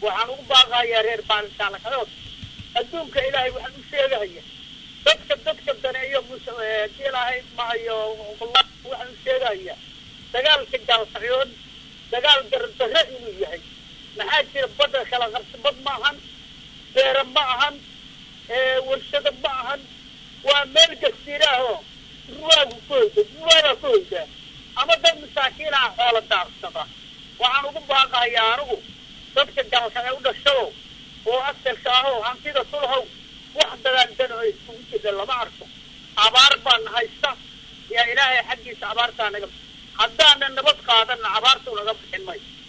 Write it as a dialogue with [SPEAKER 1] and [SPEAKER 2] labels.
[SPEAKER 1] waxaan ugu baaqayaa reer baalisaalakadood adduunka ilaahay waxaan u sheegahaya dadka dadka daneeyo mus- ilaahay mahayo waxaan u sheegahaya dagaalka gaalsacyood dagaal dardarre inuu yahay maxaa jira badda kala qabsi bad ma ahan beera ma ahan warshado ma ahan waa meel gasiiraahoo ruwaagu ku hoyda ruwaagaa ku hoydaa ama dad masaakiinaha xoola daarsada waxaan ugu baaqahayaa anigu dadka gaalsacyo u dhashado oo asalka ahoo hantida sulhow wax dagaaldano ay iskugu jirta lama arko abaar baana haysta yaa ilaahay xaggiisa abaartaa naga haddaanan nabad qaadanna abaartuu naga bixin mayso